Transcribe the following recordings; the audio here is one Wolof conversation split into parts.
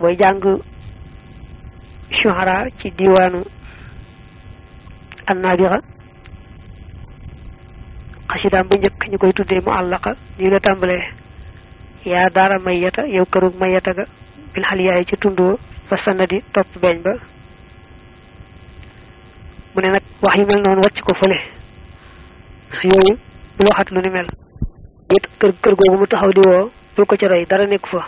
booy jàng shuhara ci diwaanu annaabixa xasidaam bu njëkk ñu koy tuddee mu àllaqa nii la tàmbalee yaa daara mayata yow kërug mayata ga bil xaliyaay ci tundoo fa sanadi topp beeñ ba mu ne nag wax yu mel noonu wàcc ko fële yooyu bul waxat lu ni mel it kër kër googu mu taxaw di woo bul ko ci roy dara nekk fa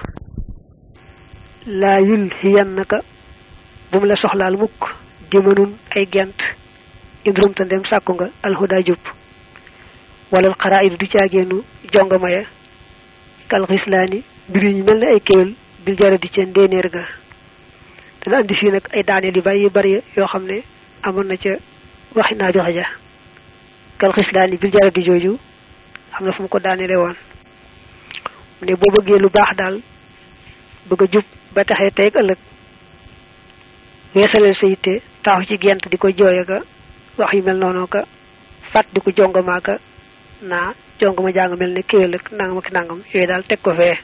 laa yul xiyan naka bu mu la soxlaal mukk di mënun ay gent indrum ta ndem sàkku nga alhuda jub wala xaraayid du caageenu jongama ya kal xislaani mbir yi ñu mel ne ay kéwél bil jara di ca ndéenéer ga dana andi fii nag ay daaneel yu bari yu bari yoo xam ne amoon na ca waxi naa joxe ja kal xislaani bil jara di jooju am na fu mu ko daaneele woon mu ne boo bëggee lu baax daal bëgg a jub ba taxee tey ak ëllëg weesaleel sa yitte taxaw ci gent di ko jooye ka wax yu mel noonu ka fàtt di ko jongamaa ka naa jongama jàng mel ne kéwél ak nangam ak nangam yooyu daal teg ko fee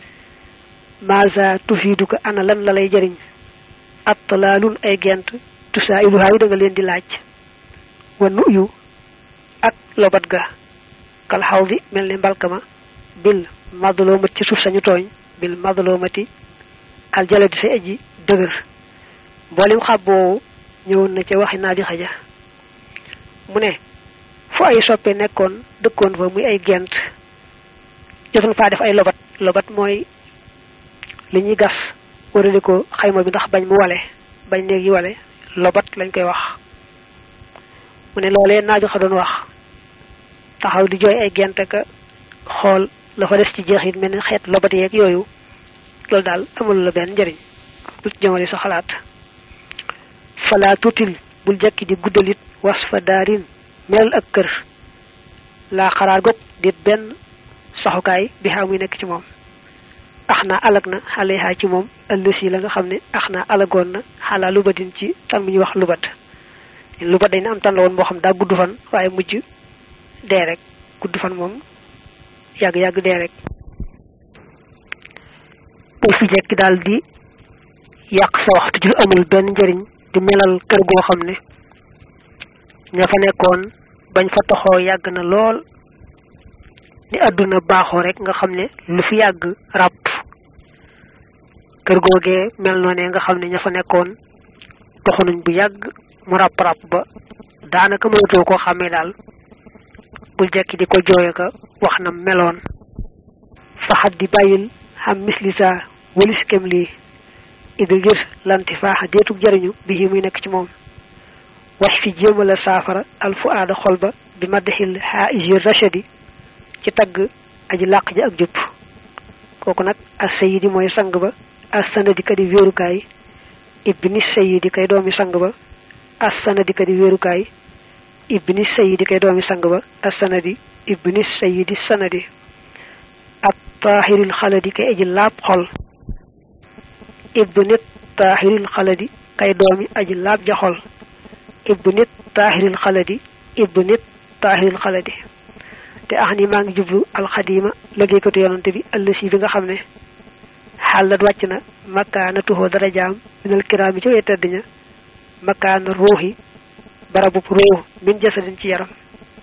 maasa tufiidu ko ana lan la lay jëriñ attalaalun ay gent tusaa ilu haayu da nga leen di laaj wa nuyu ak lobat ga kal xaw bi mel ne mbalkama bil madlomati ci suuf sañu tooñ bil madlomati al jaladi sa aji dëgër mboolem xab boobu ñëwoon na ca waxi naa di xaja mu ne fu ay soppe nekkoon dëkkoon fa muy ay gent jotoon faa def ay lobat lobat mooy li ñuy gas warale ko xayma bi ndax bañ mu wale bañ néeg yi wale lobat lañ koy wax mu ne loolee naa joxa doon wax taxaw di jooy ay gent ka xool la fa des ci jeexit mel ni xeet lobat yeeg yooyu loolu daal amul la benn njëriñ du jëmale sa xalaat fala tutil bul jekki di guddalit was fa daarin melal ak kër laa xaraar gog dit benn saxukaay bi xaa muy nekk ci moom ax naa alag na xale xaa ci moom ëllësi la nga xam ne ax naa alagoon na xalaa lubatin ci tan bu ñuy wax lubat lubat dañ ne am tan la woon moo xam daa gudd fan waaye mujj dee rek gudd fan moom yàgg-yàgg dee rek bul fi jekki daal di yàq sa waxtu ju amul benn njëriñ di melal kër goo xam ne ña fa nekkoon bañ fa toxoo yàgg na lool ni àdduna baaxoo rek nga xam ne lu fi yàgg ràpp kër googee mel noonee nga xam ne ña fa nekkoon toxu nañ bu yàgg mu ràpp ràpp ba daanaka mënatoo koo xàmmee daal bul jekki di ko jooye ka wax na meloon faxat di bàyyil xam misli saa walis kem lii ida ngir lanti faaxa deetug jariñu bi muy nekk ci moom wax fi jéemala saafara alfu aada xol ba bi maddaxil xaaiji rachadi ci tagg aji làq ji ak jub kooku nag as sayidi mooy sang ba as sanadi kadi wéerukaay ibni sayidi kay doomi sang ba as sanadi kadi wéerukaay ibni sayidi kay doomi sang ba as sanadi ibni sayidi sanadi ak taaxiril xaladi kay aji laab xol ibnit taaxiril xaladi kay doomi aji laab ja xol ibnit taaxiril xaladi ibnit taaxiril xaladi te ax ni maa ngi jublu alxadima liggéeykatu yonante bi ëllësi bi nga xam ne xàllat wàcc na makkaana tuxoo dara jaam minal kiraami ci way tedd ña makkaana ruuxi barabub ruux min jasadin ci yaram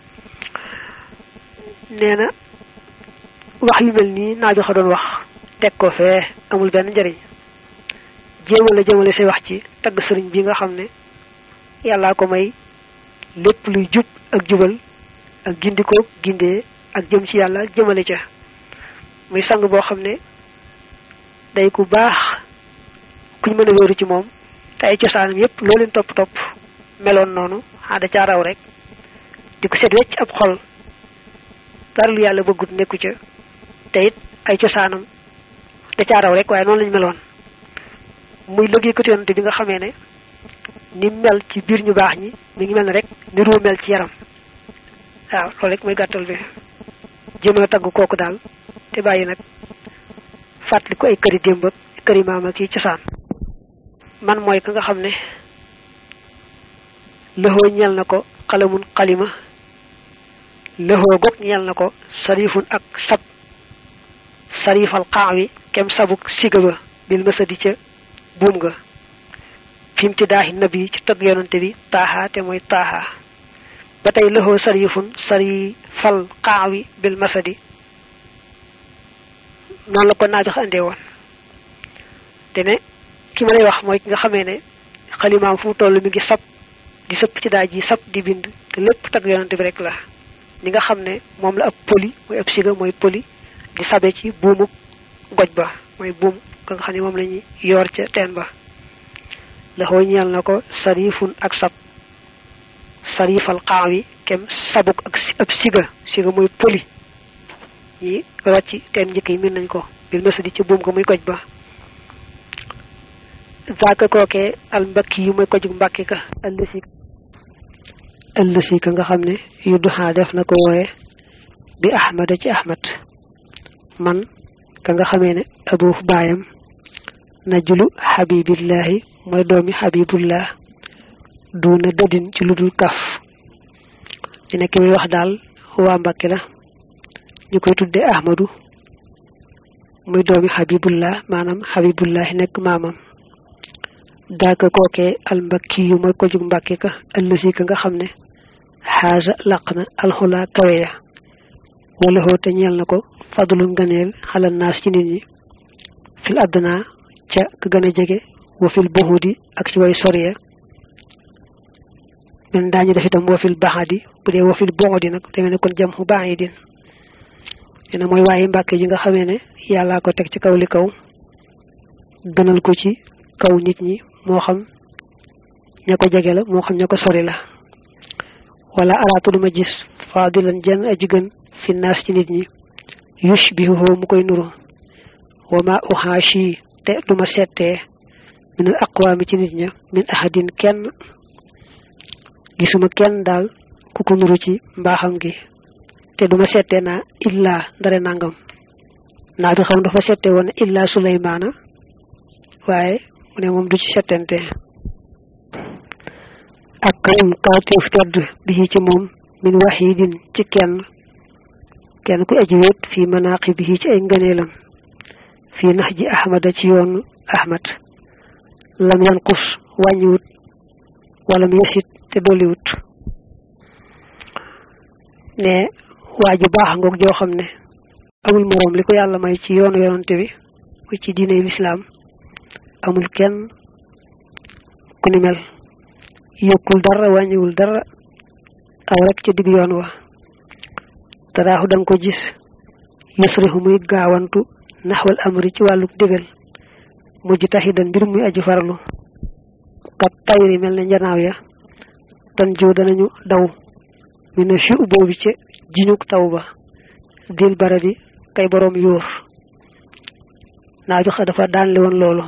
nee na wax yu mel nii naa joxa doon wax teg ko fee amul benn njëriñ jéemale jëmale say wax ci tagg sëriñ bi nga xam ne yàllaa ko may lépp luy jub ak jubal ak gindikoo gindee ak jëm ci yàlla jëmale ca muy sang boo xam ne day ku baax kuñ mën a wéeru ci moom te ay cosaanam yépp loo leen topp topp meloon noonu xaada caa raw rek di ko set wecc ab xol dara lu yàlla bëggut nekku ca te it ay cosaanam da caa raw rek waaye noonu lañ meloon muy liggéeykatu yonante bi nga xamee ne ni mel ci biir ñu baax ñi mi ngi mel ne rek ni ruu mel ci yaram waaw loolu rek mooy gàttal bi jéem a tagg kooku daal te bàyyi nag fàttali ko ay këri démb ak këri maam ak yi cosaan man mooy ka nga xam ne lëxoo ñel na ko xalamun xalima lëxoo gog ñel na ko sarifun ak sab sarifal xaax wi kem sabuk siga ba bil mësadi ca buum nga fi mu ci daaxi nabi ci tëgg yonante bi taaxa te mooy taaxa ba tey lëxoo sarifun sari fal xaawi bil masadi noonu la ko naa jox andee woon te ne ki ma lay wax mooy ki nga xamee ne xalimaam fu mu toll mi ngi sab di sëpp ci daaj yi sab di bind te lépp tagg yonante bi rek la ni nga xam ne moom la ab poli mooy ab siga mooy poli di sabe ci buumu goj ba mooy buum ka nga xam ne moom la ñuy yoor ca teen ba la xoo ñeel na ko sarifun ak sab sarifal xaaw yi kem sabuk ak ab siga siga mooy poli ñi root ci teen njëkk yi min nañ ko bil masadi ci buum ko muy goj ba zaaka kookee al mbakki yu mooy ko jug mbàkki ka ëllësi ëllësi ka nga xam ne yu duxaa def na ko wooye bi ahmada ci ahmad man ka nga xamee ne abu baayam najulu xabibillahi mooy doomi xabibullah duuna dëdin ci lu dul kaf ci nekk muy wax daal waa mbakki la ñu koy tudde ahmadu muy doomi xabibullah maanaam xabibullahi nekk maamam daaka kookee almbakki yu mooy ko jug mbàkki ka ëllësi ka nga xam ne xaaja laq na alxulaa kawe ya wala xoote ñeel na ko fadlul nganeel xalal naas ci nit ñi fil àdduna ca ka gën a jege wa fil buxudi ak ci way soriya men daañu def itam wa fil baxadi bu dee wa fil buxudi nag demee ne kon jam xu baax yi din nee na mooy waaye mbàkke ji nga xamee ne yàllaa ko teg ci kaw li kaw gënal ko ci kaw nit ñi moo xam ña ko jege la moo xam ña ko sori la wala araatu duma gis faadilan jenn aji gën fi naas ci nit ñi yushbihuhu mu koy nuru wa ma uxaashi te duma settee min al aqwaami ci nit ña min ahadin kenn gisuma kenn daal ku ko nuru ci mbaaxam gi te duma settee naa illaa ndare nangam naa bi xam dafa settee woon illaa suleymaana waaye mu ne moom du ci settante ak karim kawteef tedd bi ci moom min waxidin ci kenn kenn ku aji wét fii manaqi bi ci ay ngëneelam fii nax ji ahmada ci yoonu ahmad lam yanqus wàññiwut wala mu yesit te dolliwut ne waa ju baax ngoog joo xam ne amul moroom li ko yàlla may ci yoonu yonante bi muy ci diine lislaam amul kenn ku ni mel yokkul dara wàññiwul dara aw rek ca digg yoon wa taraaxu danga ko gis yusrihu muy gaawantu naxwal amri ci wàllu digal mujj taxidan mbir muy aji farlu kat tayri mel ne njanaaw ya tan joo danañu daw mi ne fi boobu ca jiñuk taw ba dil baradi kay boroom yóor naa joxe dafa daanle woon loolu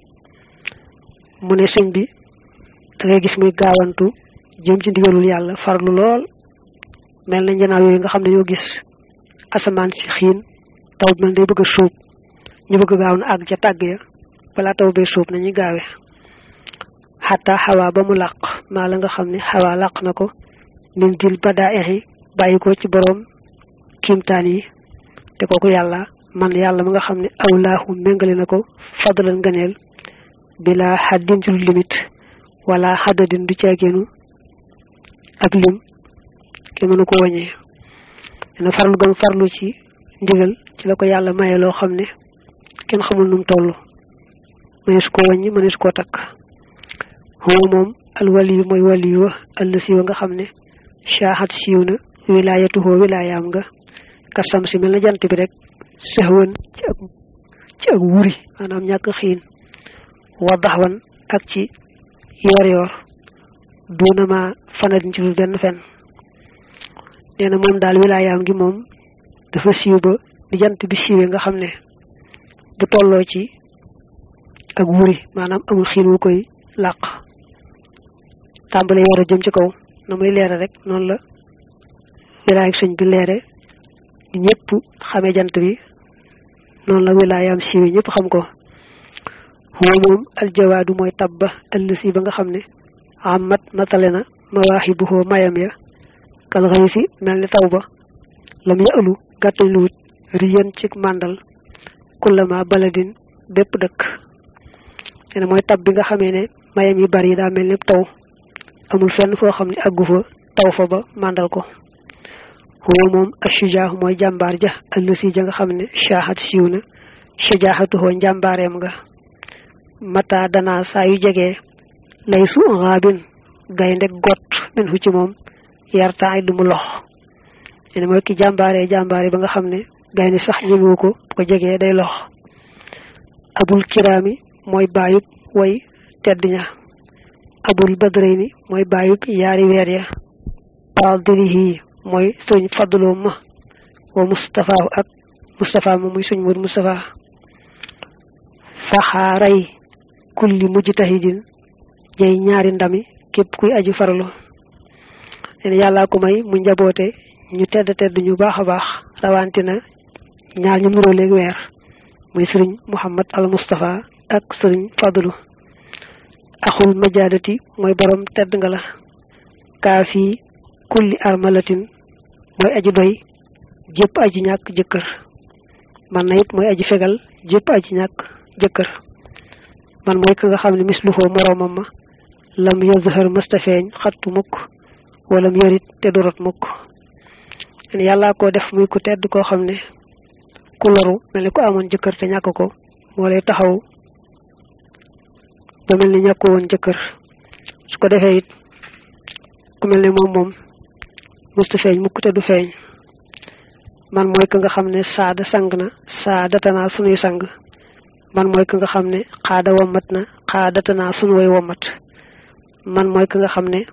mu ne sëñ bi da ngay gis muy gaawantu jëm ci ndigalul yàlla farlu lool mel na njanaaw yooyu nga xam ne ñoo gis asamaan si xiin taw bi mel day bëgg a suub ñu bëgg gaaw na àgg ca tàgg ya balaa taw bee suub nañuy gaawe xataa xawaa ba mu làq maa la nga xam ne xawaa làq na ko min dil badaa exi bàyyi ko ci boroom kiimtaan yi te kooku yàlla man yàlla ma nga xam ne awlaahu méngale na ko fadlan ngëneel bila xaddin ci lu limit wala xaddadin du caageenu ak lim kenn mënu ko wàññee dina farlu gam farlu ci ndigal ci la ko yàlla maye loo xam ne kenn xamul num toll mënees koo wàññi mënees koo takk huwa moom al waliyu mooy waliyu wa àll siiwa nga xam ne shaaxat siiw na wilaayatuhoo wilaayaam nga kasam si mel na jant bi rek sëxwan ci ak ci ak wuri maanaam ñàkk xiin wadaxwan ak ci yoor yoor duunama fanadin ci lu benn fen nee na moom daal wilaayaam gi moom dafa siiw ba di jant bi siiwee nga xam ne bu tolloo ci ak wuri maanaam amul xiin wu koy làq tàmbale yoor a jëm ci kaw na muy leere rek noonu la wilaay ak sëñ bi leere di ñëpp xamee jant bi noonu la wilaayaam siiwee ñëpp xam ko huwa moom aljawaadu mooy tabba ëllësi ba nga xam ne amat matale na mawaaxibuhoo mayam ya kal xëy si mel ni taw ba lam ya ëlu gàttañ luwut riyan ci màndal kullama baladin bépp dëkk te ne mooy tab bi nga xamee ne mayam yu bari daa mel ni taw amul fenn foo xam ne àggu fa taw fa ba màndal ko huwa moom ashujaa mooy jàmbaar ja allësi ja nga xam ne shaahat siiw na shajaaxatuhoo njàmbaareem nga mata danaa saa yu jegee lay su raabin gaynde got min fu ci moom yartaay du mu lox ene mooy ki jàmbaaree jàmbaare ba nga xam ne gaynde sax ñëmewu ko bu ko jegee day lox abul kiraami mooy baayub way tedd ña abul badrayni mooy baayub yaari weer ya fadilihi mooy suñ fadloo ma wa mustafa ak mustafa ma muy suñ mur mustafa faxaaray kulli mujtahidin jey ñaari ndami képp kuy aju farlu leen yàllaa ko may mu njaboote ñu tedd tedd ñu baax a baax rawante na ñaar ñu nuroo léegi weer muy sëriñ muhammad al mustafa ak sëriñ fadlu axul majaadati mooy borom tedd nga la kaafi kulli armalatin mooy aji doy jëpp aji ñàkk jëkkër man na it mooy aji fegal jëpp aji ñàkk jëkkër man mooy ka nga xam ne misluhoo moroomam ma lam yazhar mustafeeñ xattu mukk walam yarit te dorot mukk en yàllaa ko def muy ku tedd koo xam ne ku loru mel ni ku amoon jëkkër te ñàkk ko moo lay taxaw ba mel ni ñàkko woon jëkkër su ko defee it ku mel ne moom moom musta feeñ mukk te du feeñ man mooy ka nga xam ne saada sang na saadatanaa sunuy sang man mooy ka nga xam ne xaada wommat na xaadatanaa sunu way wommat man mooy ka nga xam ne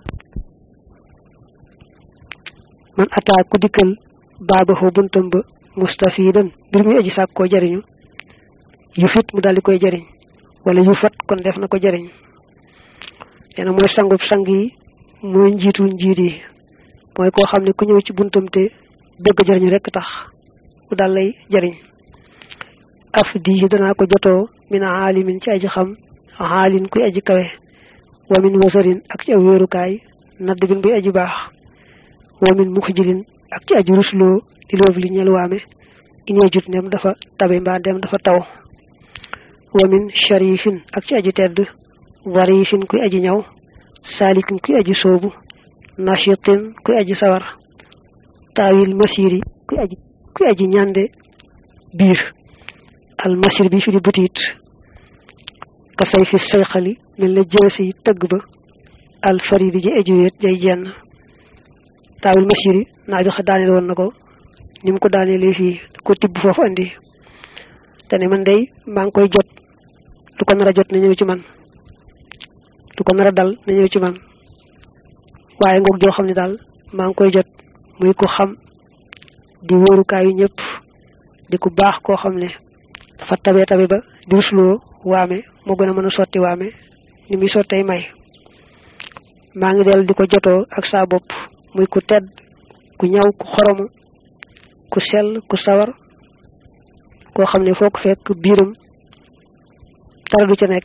man ataa ku dikkal baabaxoo buntam ba mustafidan mbir muy aji sàkk koo jariñu yu fit mu daal di koy jariñ wala yu fat kon def na ko jariñ nee na mooy sangub sang yi mooy njiitu njiit yi mooy koo xam ne ku ñëw ci buntam te bëgg jariñu rek tax mu daal lay jariñ af di danaa ko jotoo min aalimin ci aji xam aalin kuy aji kawe wa min wasarin ak ci aw wéerukaay nadd bin buy aji baax wa min muxjilin ak ci aji rusloo di loof li ñel waame inee jut ndem dafa tabe mbaa ndem dafa taw wa min sharifin ak ci aji tedd warifin kuy aji ñaw saalikin kuy aji soobu nashitin kuy aji sawar taawil masiri kuy aji kuy aji ñande biir al masir bi fi di butiit ka say fi sayxali mel na jeesi tëgg ba al faridi ji aji wéet jay jenn taawil masiri naa joxe daaneel woon na ko ni mu ko daaneelee fii ko tibb foofu andi te ne man day maa ngi koy jot du ko nar a jot na ñëw ci man du ko nar a dal na ñëw ci man waaye ngoog joo xam ne daal maa ngi koy jot muy ko xam di wóorukaayu ñëpp di ku baax koo xam ne dafa tabe tabe ba di rusloo waame moo gën a mën a sotti waame ni muy sottee may maa ngi del di ko jotoo ak saa bopp muy ku tedd ku ñaw ku xoromu ku sell ku sawar koo xam ne foo ko fekk biiram dara du ca nekk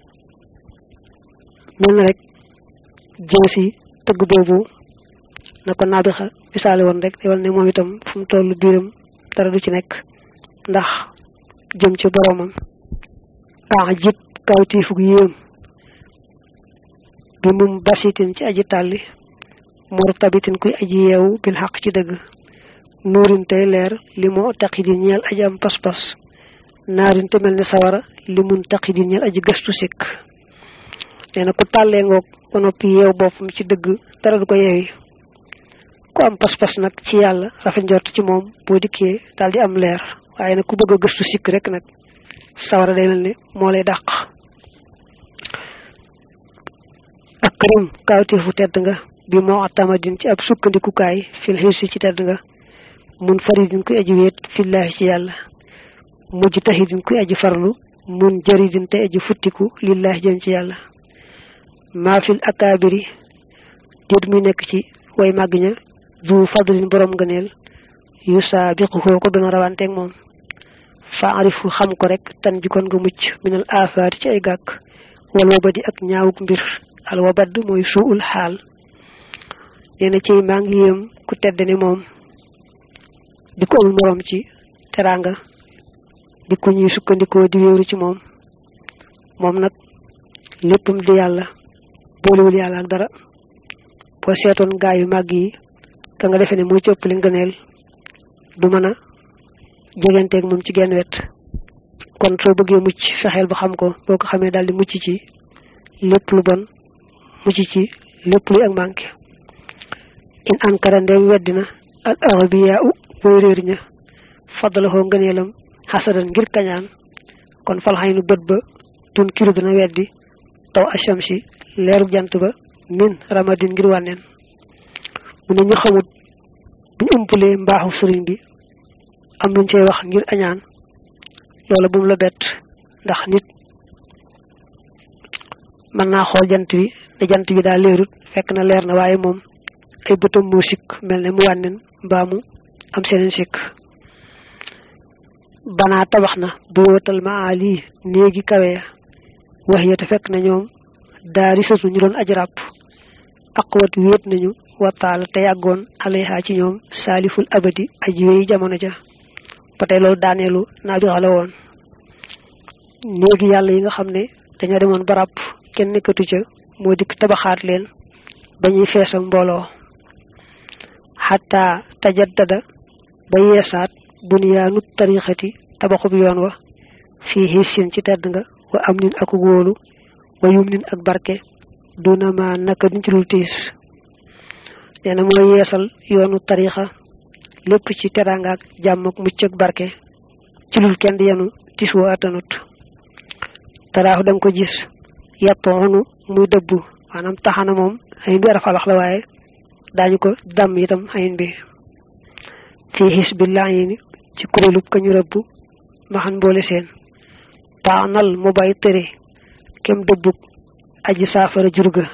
mel na rek jësi tëgg boobu na ko naabixa misaale woon rek wal ne moom itam fu mu toll biiram dara du ci nekk ndax jëm ci boromam ah jib kawtiifug yéem bi mum basitin ci aji tàlli murtabitin kuy aji yeewu bil xaq ci dëgg nuurin tey leer li moo taqidi ñeel aji am pas-pas naarin te mel ne sawara li mun taqidi ñeel aji gëstu sikk nee na ku tàllee ngoog ba noppi yeew boppam ci dëgg dara du ko yeewi ku am pas-pas nag ci yàlla rafet njort ci moom boo dikkee daal di am leer waaye nag ku bëgg a gëstu sikk rek nag sawara day mel ne moo lay dàq ak karim kawteefu tedd nga bi moo tamadin ci ab sukkandikukaay fil xirsi ci tedd nga mun faridin kuy aji wéet fillaahi ci yàlla mujj tahidin kuy aji farlu mun jaridin te aji futtiku lillaahi jëm ci yàlla maa fil akaabiri déet muy nekk ci way màgg ña du fadlin borom ngëneel yu saabiqu ko dana rawanteeg moom fa arifu xam ko rek tan jikkoon nga mucc minal aafaati ci ay gàkk wal wabadi ak ñaawuk mbir al wabad mooy suul xaal nee na ci maa ngi yéem ku tedd ni moom di ko amul moroom ci teraanga di ko ñuy sukkandikoo di wéeru ci moom moom nag léppam di yàlla boolewul yàlla ak dara boo seetoon gaa yu màgg yi ka nga defee ne mooy cëpp li ngëneel du mën a jegenteeg moom ci genn wet kon soo bëggee mucc fexeel ba xam ko boo ko xamee daal di mucc ci lépp lu bon mucc ci lépp luy ak manqué in ankara ndeem weddina al arabiya u booy réer ña fadalahoo ngëneelam xasadan ngir kañaan kon falxay nu bët ba tun kiru dina weddi taw achamsi leeru jant ba min ramadin ngir wànneen mu ne ñu xamut buñ umpulee mbaaxu sëriñ bi am luñ cey wax ngir añaan loola bu mu la bett ndax nit mën naa xool jant bi ne jant bi daa leerut fekk na leer na waaye moom ay bëtam moo sikk mel ne mu wànneen mbaa mu am seneen sikk banaa tabax na bu wóotal maali néegi kawe ya wax ya te fekk na ñoom daari sëtu ñu doon ajràpp aqwat wéet nañu wataala te yàggoon alayha ci ñoom saaliful abadi aji wéy jamono ja ba tey loolu daaneelu naa bi xale woon néegi yàlla yi nga xam ne dañoo demoon barab kenn nekkatu ca moo dikk tabaxaat leen ba ñuy feesal mbooloo xataa tajaddada ba yeesaat bunyaanu tarixati tabaxub yoon wa fii xiisin ci tedd nga wa am nin ak wóolu wa yum nin ak barke duna ma naka duñ ci dul tiis nee na mooy yeesal yoonu tarixa lépp ci teraanga ak jàmm ak mucc ak barke ci lul kenn di yenu tiis woo attanut taraaxu danga ko gis yàppoonu muy dëbbu maanaam taxana moom ayin bi arafalax la waaye daañu ko dàmm itam ayin bi fii xis bi laayini ci kuréelub ka ñu rëbb maxan boole seen taanal mu bàyyi tëre kem dëbbug aji saafara jurga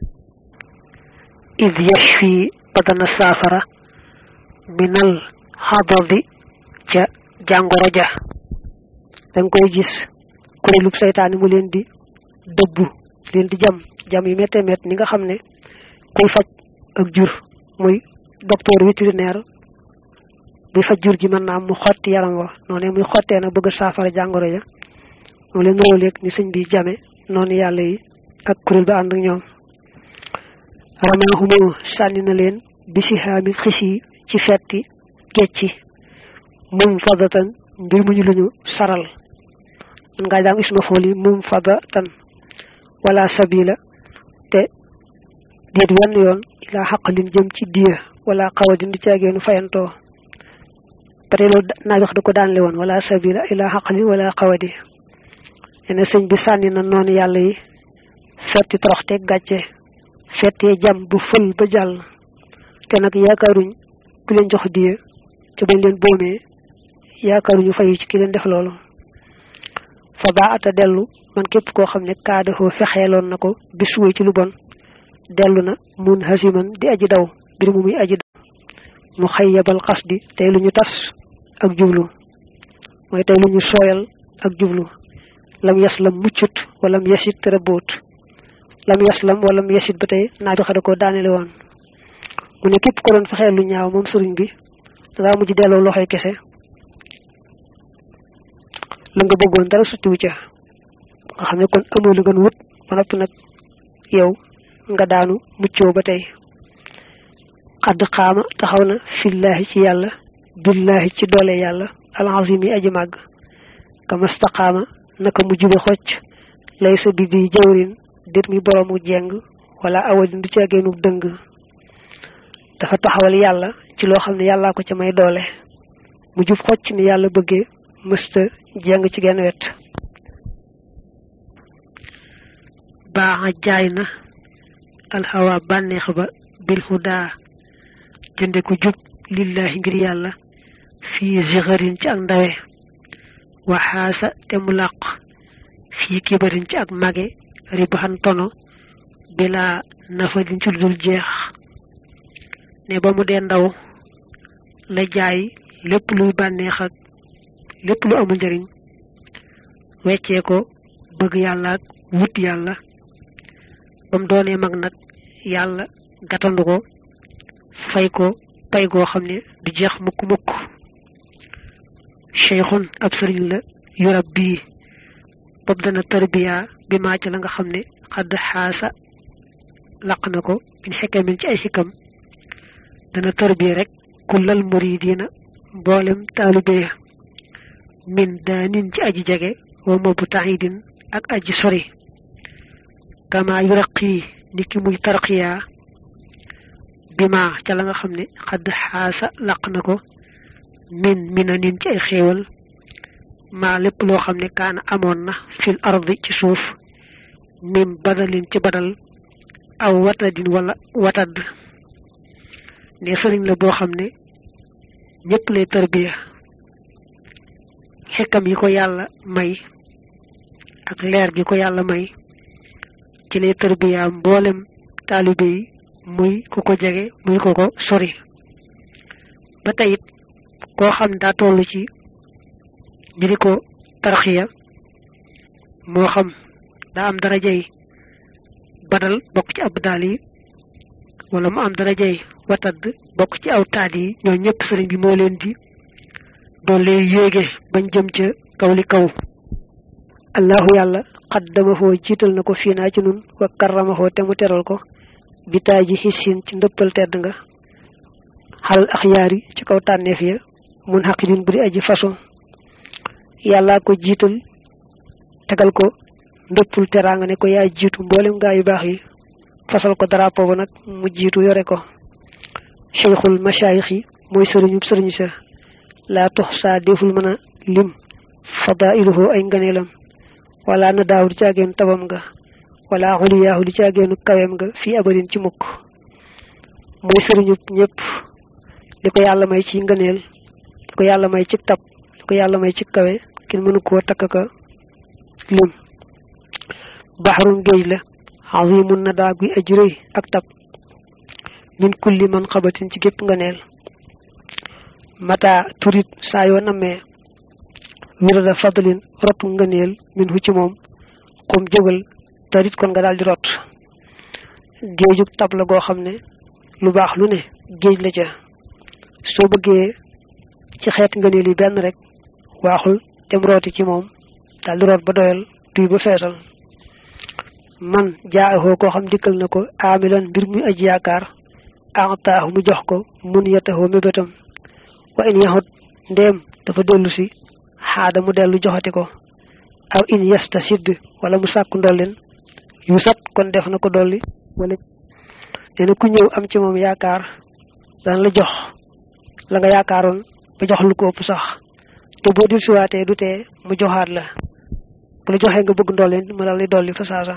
id yashfi badana saafara minal xadadi ca jàngoro ja danga koy gis kuréelub saytaani mu leen di dëbbu leen di jam jam yu méttee mett ni nga xam ne kuy faj ak jur muy docteur vétérinaire buy faj jur gi mën naa mu xotti yaram wa noonu muy xottee na bëgg saafara jàngoro ja moom leen róoleeg ni sëñ bi jame noonu yàlla yi ak kuréel ba ànd ak ñoom ramaahumoo sànni na leen bisi xaami xis yi ci fetti gecci mum fadatan mbir mu ñu luñu saral man ngaa jàng isma fool yi mum fadatan wala sabila te déet wenn yoon ilaa xaqalin jëm ci diya wala xawadin du caageenu fayantoo ba tey loolu naa wax da ko daanle woon wala sabila ilaa xaqalin wala xawadi ene sëñ bi sànni na noonu yàlla yi fetti toroxte gàcce fettee jam bu fël ba jàll te nag yaakaaruñ ku leen jox diya ca bañ leen boomee yaakaaruñu fayu ci ki leen def loolu fa baa ata dellu man képp koo xam ne kaadahoo fexeeloon na ko bis wuy ci lu bon dellu na mun hasiman di aji daw mbir mu muy aji daw mu xayyabal xasdi tey lu ñu tas ak jublu mooy tey lu ñu sooyal ak jublu lam yaslam muccut walam yasit rabboot lam yaslam walam yasit ba tey naa bi xada ko daanele woon mu ne képp ko doon fexeel lu ñaaw moom sëriñ bi dangaa mujj delloo loxoy kese la nga bëggoon dara suttiwu ca nga xam ne kon amoo la gën wut ba noppi nag yow nga daanu muccoo ba tey xadd xaama taxaw na fillaahi ci yàlla billaahi ci doole yàlla alazim yi aji màgg kamastaqaama naka mu jube xocc lay sa bi di jawrin déet mi boroomu jeng wala awadin du caageenu dëng dafa taxawal yàlla ci loo xam ne yàllaa ko ca may doole mu jub xocc ni yàlla bëggee mësta jeng ci genn wet baaxa jaay na alxawa bànneex ba bil hudaa jënde ko jub lillahi ngir yàlla fii zixarin ci ak ndawe waxaasa te mu làq fii kibarin ci ak mage ribaxan tono bila nafadin ci dul jeex ne ba mu dee ndaw la jaay lépp luy bànneex ak lépp lu amul njariñ weccee ko bëgg yàlla ak wut yàlla ba mu doonee mag nag yàlla gàttandu ko fay ko pay goo xam ne du jeex mukk mukk cheikhun ab sëriñ la yurab bii bopp dana tarbiya bi maa ci la nga xam ne xadd xaasa laq na ko min xikamin ci ay xikam dana tarbiya rek kullal muridina mboolem taalibe ya min daanin ci aji jege wa mabu taxidin ak aji sori kama yuraqi ni ki muy tarqiya bima ca la nga xam ne xadd xaasa laq na ko min mina nin ci ay xéewal maa lépp loo xam ne kaana amoon na fil ardi ci suuf min badalin ci badal aw watadin wala watad ne sëriñ la boo xam ne ñëpp lay tarbiya xekkam yi ko yàlla may ak leer gi ko yàlla may ci lay tarbiya mboolem taalibe yi muy ku ko jege muy ku ko sori ba tey it koo xam daa toll ci ñu di ko tarxiya moo xam daa am darajay badal bokk ci ab daal yi wala mu am darajay watad bokk ci aw taat yi ñoo ñëpp sëriñ bi moo leen di doole yéege bañ jëm ca kaw li kaw allahu yàlla xaddamahoo jiital na ko fii naa ci nun wa karramahoo te mu teral ko bitaay ji xisin ci ndëppal tedd nga xalal axyaar yi ci kaw tànneef ya mun xaqidin bu di aji façon yàllaa ko jiital tegal ko ndëppul teraanga ne ko yaa jiitu mboolem gaa yu baax yi fasal ko drapeau ba nag mu jiitu yore ko cheikhul machaayix yi mooy sëriñub sëriñ sa laa tox saa deful mën a lim fadailuhu ay nganeelam wala na daaw du caageenu tabam nga wala xuliyaahu du caageenu kawem nga fii abadin ci mukk mooy sëriñub ñëpp li ko yàlla may ci ngëneel li ko yàlla may ci tab li ko yàlla may ci kawe kenn mënu koo takk ka lim baxarun géej la azimun na daa guy aji rëy ak tab min kulli man xabatin ci gépp ngëneel mata turit saa yoo nammee wirada fadlin rotu ngëneel min hu ci moom xum jógal tarit kon nga daal di rot géejug tab la goo xam ne lu baax lu ne géej la ca soo bëggee ci xeet ngëneel yi benn rek waaxul dem rooti ci moom daal di root ba doyal duy ba feesal man jaaxoo koo xam dikkal na ko aamilan mbir muy aji yaakaar ataahu mu jox ko mun yataxoo mébétam wa in yaxut ndéem dafa dellu si xaada mu dellu joxati ko aw in yesta sidd wala mu sàkku ndollin yu sat kon def na ko dolli wala nee na ku ñëw am ci moom yaakaar daan la jox la nga yaakaaroon ba jox lu ko ëpp sax te boo dil siwaatee du tee mu joxaat la bu la joxee nga bëgg ndollin mu dal di dolli fa saasa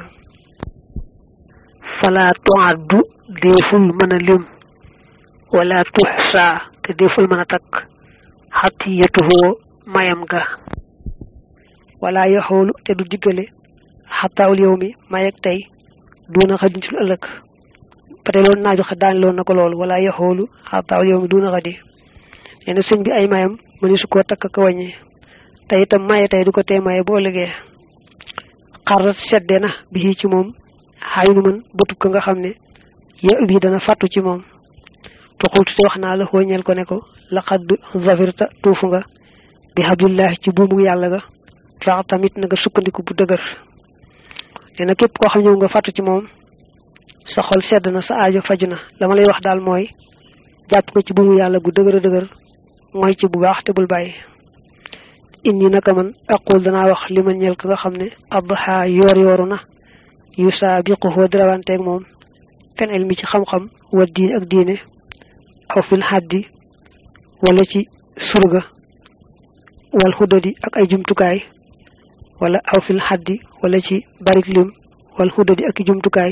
fala tuaddu déeful mën a lim wala tuxsa te déeful mën a takk xatiyatuhoo mayam ga wala yaxoolu te du diggale xataawul yow mi mayeg tey duuna xadin ci lu ëllëg ba tey loolu naaju xa daan loon na ko loolu wala yaxoolu xataawul yow mi duuna xadi nee na sëñ bi ay mayam mëni su koo takk ka wàññi te itam maye tey du ko tee maye boo ëllëgee xarat sedde na bi ci moom xayu nu mën bëtub ko nga xam ne ya bi dana fàttu ci moom fa xultu te wax naa la xooñeel ko ne ko laqad zafirta tuufu nga bi hablillahi ci buumu yàlla ga fax tamit na nga sukkandiku bu dëgër nee na képp koo xam ñëw nga fàttu ci moom sa xol sedd na sa aajo faju na la ma lay wax daal mooy jàpp nga ci buumu yàlla gu dëgër a dëgër mooy ci bu baax te bul bàyyi inni naka man aqul danaa wax li ma ñeel ka nga xam ne adha yoor yooru na yu saabiquhu dirawanteeg moom fen ilmi ci xam-xam wa diine ak diine aw fil xaddi wala ci surga wal xudadi ak ay jumtukaay wala aw fil xaddi wala ci barik lim wal xudadi ak i jumtukaay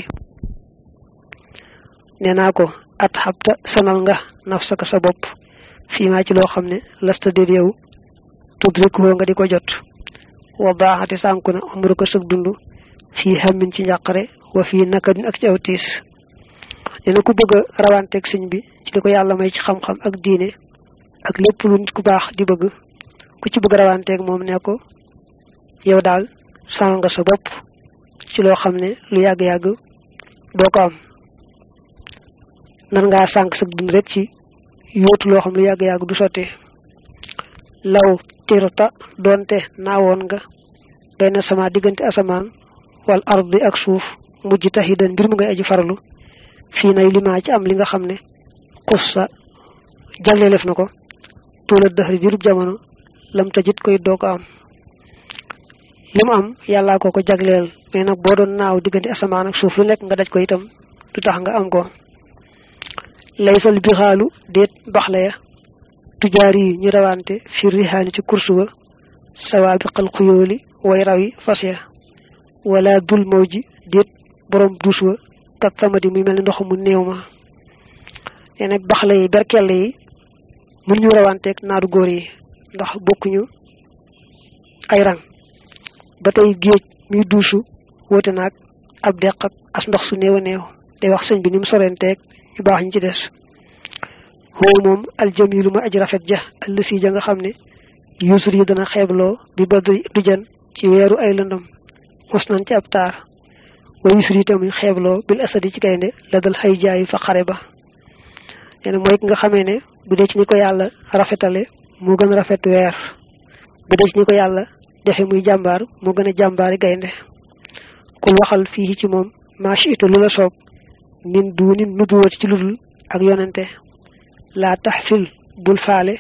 nee naa ko at xabta sonal nga nafsaka sa bopp fii maa ci loo xam ne lasta déet yow tudrikuhoo nga di ko jot wa baaxati sànku na umru ko sëg dund fii xamin ci njàqare wa fii nakadin ak ci aw tiis nee na ku bëgg a rawanteeg sëñ bi ci li ko yàlla may ci xam-xam ak diine ak lépp lu nit ku baax di bëgg ku ci bëgg a rawanteeg moom ne ko yow daal sànq nga sa bopp ci loo xam ne lu yàgg-yàgg doo ko am nan ngaa sànq sa dund rek ci yóotu loo xam lu yàgg-yàgg du sotti law tirta doonte naawoon nga benn sama diggante asamaan wal ardi ak suuf mujj taxidan mbir mu ngay aji farlu fii nay limaa ci am li nga xam ne xussa jagleelef na ko tuula dëxri dirub jamono lam tajit koy doo ko am li mu am yàllaa ko ko jagleel mais nag boo doon naaw diggante asamaan ak suuf lu nekk nga daj ko itam du tax nga am ko laysal bixaalu déet baxla ya tujaar yi ñu rawante fi rihaani ci kursu wa sawaabiqal xuyooli way raw yi fas ya wala dul maw ji déet borom duus wa kat samadi muy mel ni ndox mu néew ma nee nag baxla yi berkell yi mun ñu rawanteeg naadu góor yi ndax bokkuñu ay rang ba tey géej muy duusu woote naag ab deq ak as ndox su néew a néew day wax sëñ bi ni mu sorenteeg ñu baax ñu ci des xoowu moom aljamilu ma aj rafet ja allësi ja nga xam ne yuusur yi dana xeebloo bi badri du jan ci weeru ay lëndam mos nañ ci ab taar wa yuusur yi tamuy xeebloo bil asadi ci gaynde la dal xay jaayi fa xare ba nee na mooy ki nga xamee ne bu dee ci ni ko yàlla rafetale moo gën a rafet weer bu dee ci ni ko yàlla defe muy jàmbaar moo gën a jàmbaari gaynde kul waxal fii ci moom maachi ita lu la soob min duuni nubuwati ci ludul ak yonente laa tax fil bul faale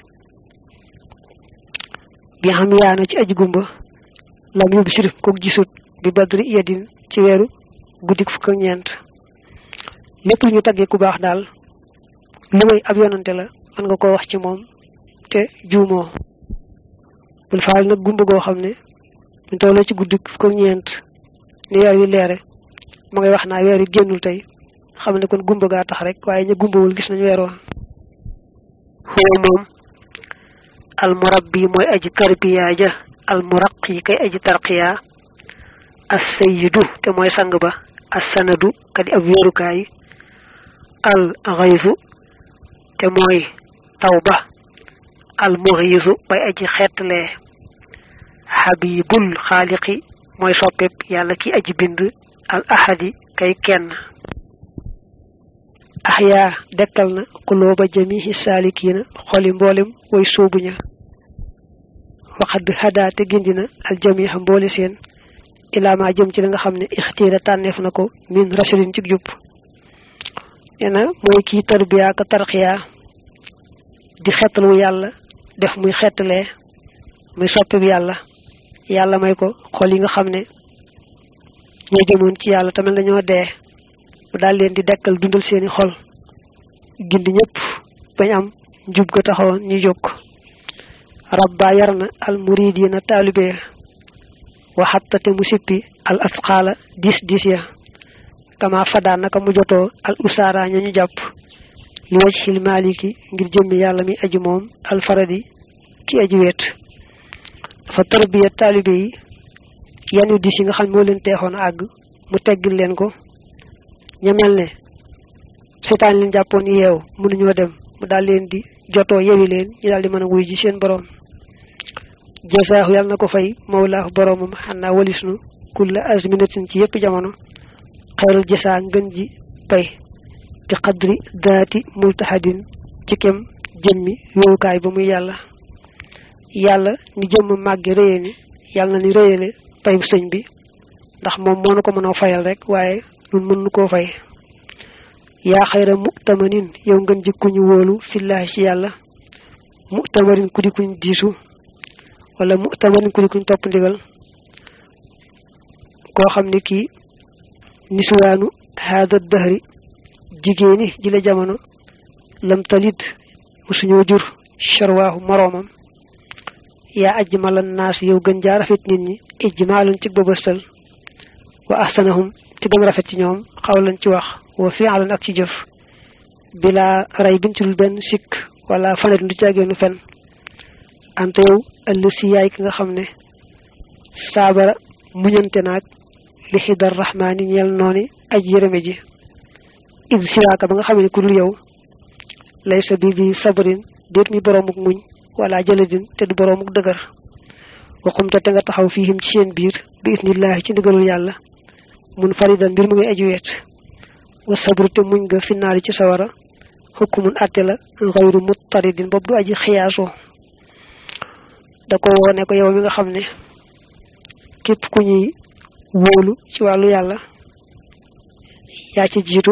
bi xam yaana ci aji gumba lam yóbbu sirif kook gisut bi badri yedin ci weeru guddik fukk ak ñeent lépp lu ñu taggee ku baax daal lu may ab yonante la mën nga koo wax ci moom te juumoo bul faal nag gumba goo xam ne ñu tollee ci guddik fukk ak ñeent ni weer wi leere ma ngay wax naa weer wi génnul tey xam ne kon gumba gaa tax rek waaye ña gumbawul gis nañ weer wa xoo moom almurabbi mooy aji tarbiya ja almuraqi kay aji tarqiya as sayyidu te mooy sang ba as sanadu kadi ab wéerukaay al xaysu te mooy taw ba al muxiisu bay aji xeetlee xabibul xaaliqi mooy soppeb yàlla ki aji bind al ahadi kay kenn axyaa dekkal na xulooba jamihi saalikiina xoli mboolem way soobuña waxad hada te gindina al jamiha mboole seen ilaamaa jëm ci la nga xam ne ixtiira tànneef na ko min rasulin ci jub nee na mooy kii tarbiya ka tarxiya di xettalu yàlla def muy xettalee muy soppi bi yàlla yàlla may ko xol yi nga xam ne ñoo jëmoon ci yàlla tamit dañoo dee mu daal leen di dekkal dundal seeni xol gindi ñëpp bañ am njub ga taxawoon ñu jóg rabba yar na al muridina taalibe waxatta te mu sippi al asqaala dis dis ya kama fadaa naka mu jotoo al usaara ña ñu jàpp li waj xil maliki ngir jëmmi yàlla mi aji moom al faradi ki aji weet dafa tarbiya taalibe yi yanu dis yi nga xam moo leen teexoon àgg mu teggil leen ko ña mel ne seetaan leen jàppoon yeew mënuñoo dem mu daal leen di jotoo yewi leen ñu daal di mën a wuy ji seen borom jasaahu yàlla na ko fay mawlaahu boromam xanaa walisnu kulla azminatin ci yépp jamono xayrul jasaa ngën ji pay bi qadri daati multahadin ci kem jëmmi wéewukaay ba muy yàlla yàlla ni jëmm màgge réye ni yàlla na ni réyale pay bu sëñ bi ndax moom moo nu ko mën a fayal rek waaye nun mën nu koo fay yaa xayra mu'tamanin yow ngeen jikkuñu wóolu fillaahi ci yàlla mu'tamarin ku di kuñ diisu wala mu'tamarin ku di kuñ topp ndigal koo xam ne kii niswaanu haada dahri jigéeni ji la jamono lam talid musuñoo jur sharwaahu moroomam yaa ajmalan naas yow gën jaa rafet nit ñi ijmaalan ci bëbëstal wa ahsanahum ci gën rafet ci ñoom xawlan ci wax wa fi'alan ak ci jëf bila ray bin ci dul benn sikk wala fanet du caageenu fen ante yow ëll si yaay ki nga xam ne saabara muñante naag li xidar rahmaani ñeel nooni aj yërëme ji id siwaaka ba nga xam ne ku dul yow lay sa bi di sabarin déet mi boroomuk muñ wala jëladin te du boroomuk dëgër waxumte te nga taxaw fiihim ci seen biir bi isnillahi ci ndigalul yàlla mun faridan mbir mu ngay aju weet wa sabru te muñ nga finnaari ci sawara xukkumun àtte la xayru muttaridin boobu du aji xiyaasoo da ko wone ko yow mi nga xam ne képp ku ñuy wóolu ci wàllu yàlla yaa ci jiitu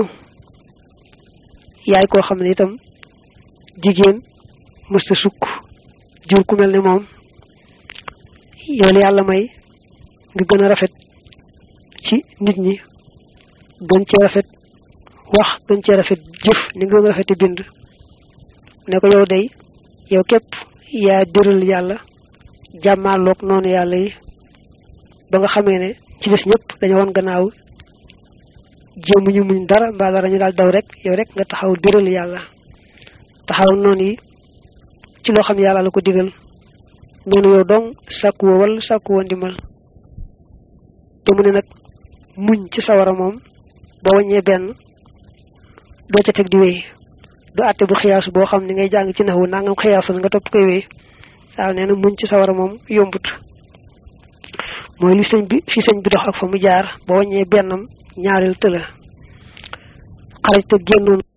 yaay koo xam ne itam jigéen mësta sukk jur ku mel ne moom yow la yàlla may nga gën a rafet ci nit ñi gën cee rafet wax gën cee rafet jëf ni nga gën a rafeti bind ne ko yow day yow képp yaa dëral yàlla jàmmaaloog noonu yàlla yi ba nga xamee ne ci des ñëpp dañu woon gannaaw jéemuñu muñ dara mbaa dara ñu daal daw rek yow rek nga taxaw dëral yàlla taxaw noonu yi ci loo xam yàlla la ko digal neenu yow dong sàkku woo wala sàkku woo ndimbal te mu ne nag muñ ci sawara moom boo wàññee benn doo ca teg di wéy du àtte bu xiyaasu boo xam ni ngay jàng ci naxwu nangam xiyaasu nga topp koy wéy waaw nee na muñ ci sawara moom yombut mooy li sëñ bi fi sëñ bi dox ak fa mu jaar boo wàññee bennam ñaareel tëla xaraj te génnoon